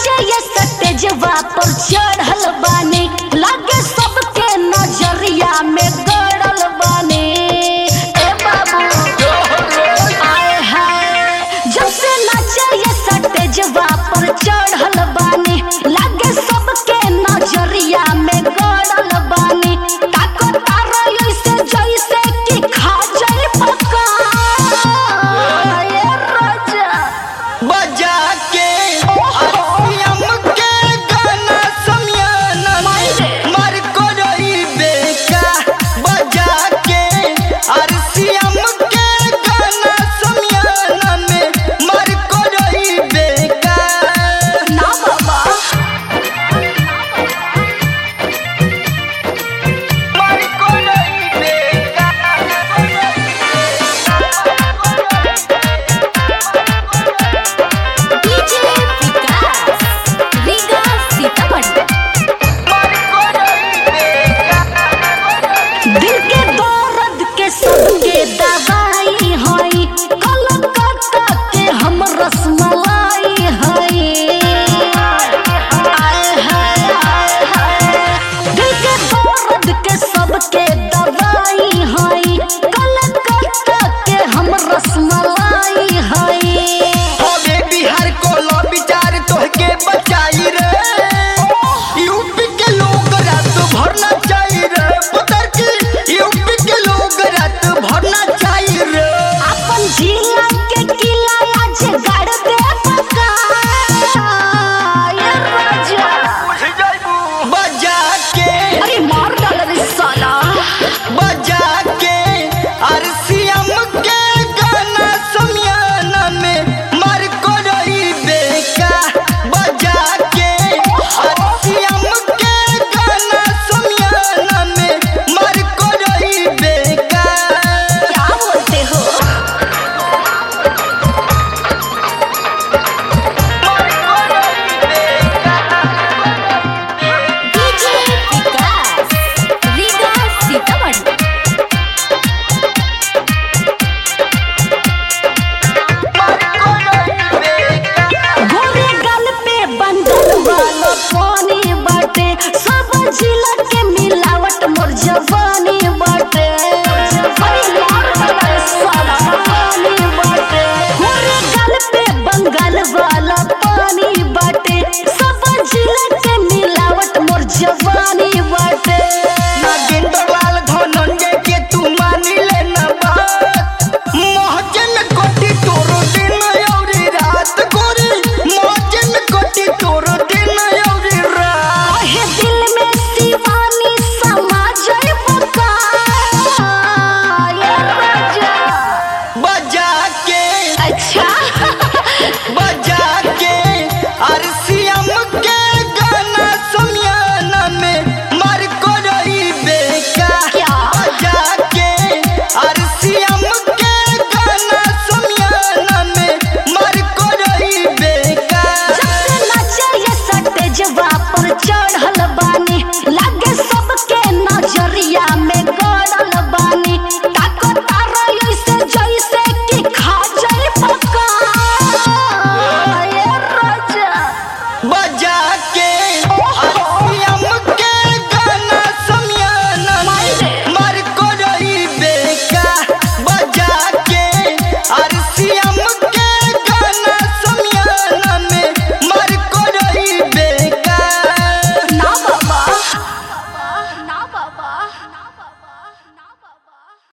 नाचे ये सटेजवा पर चढ़ल बानी लागे सबके नजरिया में गड़ल बानी ए बाबू आए हाय जब से नाचे ये सटेजवा पर चढ़ल बानी लागे सबके नजरिया में गड़ल बानी ताको तारा ऐसे जैसे कि खा जाए पका ए राजा बजा के आसियम के गाना समियाना में मर को रही बेका बजा के आसियम के गाना समियाना में मर को रही बेका ना बाबा मर को रही बेका डीजे विकास रीगा सीतामढ़ी मर को रही बेका दिल के दर्द के सबके दवाई हई कलकत्ता के हम रसमलाई हई आए हाय आए हाय दिल के दर्द के सबके दवाई हई कलकत्ता के हम रसमलाई हई हवे बिहार को लो विचार तोहके बचाई रे यूपी के लोग रात भर ना चाही रे पुतर की यूपी के लोग रात भर ना चाही रे अपन जिला के किला आज गाड़ दे पका ये राजा बजा के अरे मार डाल रे साला बजा के अरसियम के गाना समियाना में मर को रही बेका बजा के अरसियम के गाना समियाना में मर को रही बेका क्या बोलते हो डीजे विकास रीगा सीतामढ़ी गोरे गल पे बंधन वाला पानी बाटे सब जिला के मिलावट मोर जवानी बाटे अरे यार बड़ा साला पानी बाटे गोरे गल पे बंगाल वाला पानी बाटे सब जिला के मिलावट मोर जवानी बाटे नागेंद्रलाल धनंजय के तू मानी लेना बात मोहजे में कोटी तोरो दिन औरी रात गोरी मोहजे में कोटी तोरो दिन औरी रात ओहे दिल में शिवानी समा जाए पका ये राजा बजा के अच्छा बजा के अरसियम के गाना समियाना में मर को रही बेका क्या? बजा के अरसियम के गाना समियाना में मर को रही बेका जब से नाचे ये सटेजवा पर